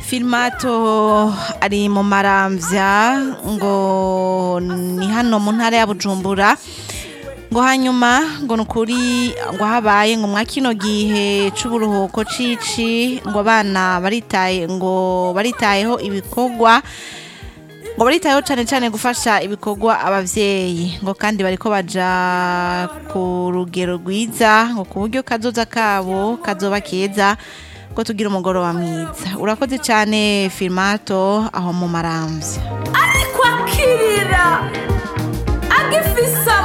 Filmato ari mu maramvya ngo ni hano mu ntara ya Bujumbura ngo hanyuma ngo nukuri ngo habaye ngo mwa kino gihe c'uburuhuko cici ngo abana baritaye ngo baritayeho ibikorwa ngo baritayeho cane cane gufasha ibikorwa abavyeyi ngo kandi bariko baja ku rugero rwiza ngo ku buryo kazoza kabo kazoba keza ngo tugire umugoroba mwiza urakoze cane Filmato aho mu maramvya ariko akirira agifise